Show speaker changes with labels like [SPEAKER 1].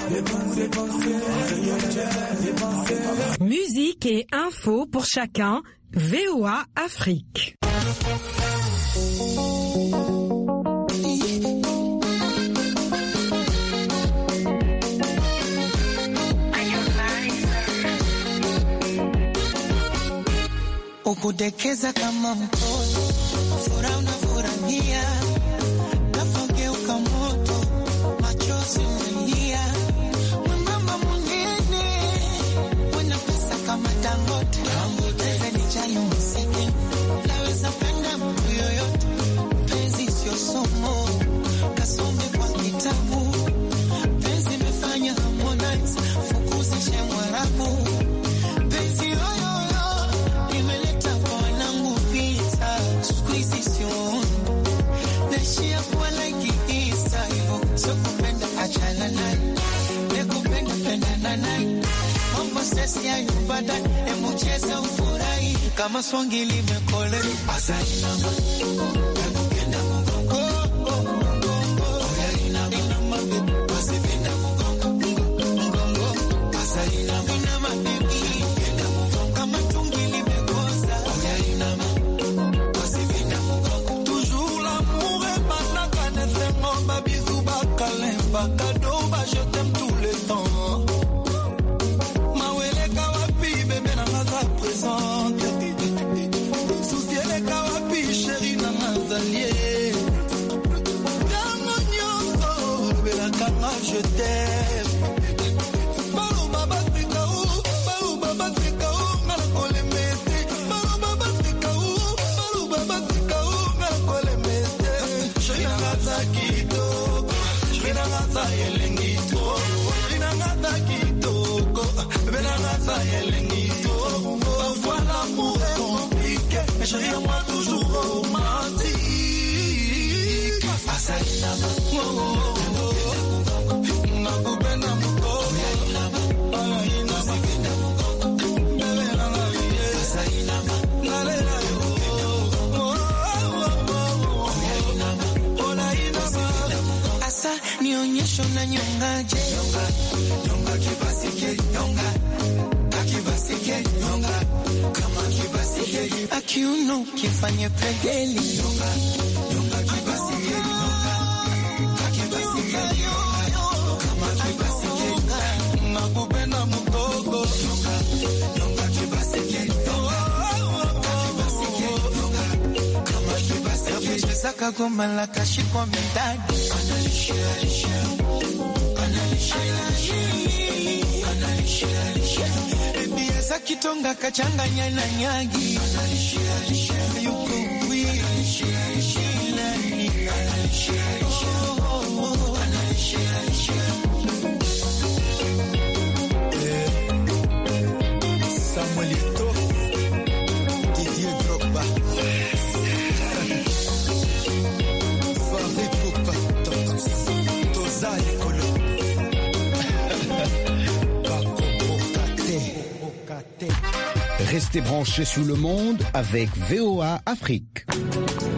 [SPEAKER 1] Musique et info pour chacun. VOA Afrique.
[SPEAKER 2] ukudekeza kama mtoto, furaha unafurahia, nafogeuka moto, machozi unalia, mwembamba mwingine, wena pesa kama Dangote, zenijali msiki, naweza penda mtu yoyote, penzi sio somo, kasome kwa kitabu, penzi imefanya Harmonize, fukuzishe Mwarabu, penzi yoyoyo imeleta kwa wanangu vita, siku hizi sioni naishia kuwa like Isa hivyo, sio kupenda achana naye, nekupenda pendana naye, mambo sesi hayo baadaye, hebu cheza ufurahi kama swangi limekole asainama nakupenda mgongo oh, mgongo oya inama wasipenda mgongo mgongo asainama inama baby penda mgongo kama tungi limekosa oya inama wasipenda mgongo
[SPEAKER 3] Toujours l'amour est banaka nesengo babisou bakalemba kado ba je t'aime tout le temps maweleka wapi bebe nanga za présente susieleka wapi sheri nanga zalie ntango nyonso lobelakanga je t'aime baloba batika u baloba batika u nga na kolema ete baloba batika u baloba batika u nga na kolema ete sheri nanga za kitoko sheri nanga za elengi to sheri nanga za kitoko bebe nanga za elengi to parfois l'amour est compliqué mais chérie à moi toujours romantique
[SPEAKER 2] asainama
[SPEAKER 3] Oh, oh, oh. nakupenda mkoko
[SPEAKER 2] wasipenda mgongo asainama asa nionyesho na nyongaje nyonga nyonga kibasike nyonga akibasike nyonga kama kibasike akiuno kifanye pegeli nyonga nyonga kibasike nyonga akibasike nyonga kama kibasike
[SPEAKER 3] nakupenda mkoko
[SPEAKER 2] nyonga nyonga kibasike nyonga akibasike nyonga kama kibasike cheza kagoma la kashikwa midadi analishia lishia Ebiasa kitonga kachanganya na nyagi yuko wii
[SPEAKER 3] Samuel Eto'o, Didier Drogba, Farid Poupa, Toza Ekolo, Bakoko Kate.
[SPEAKER 4] Restez branchés sur le monde avec VOA Afrique.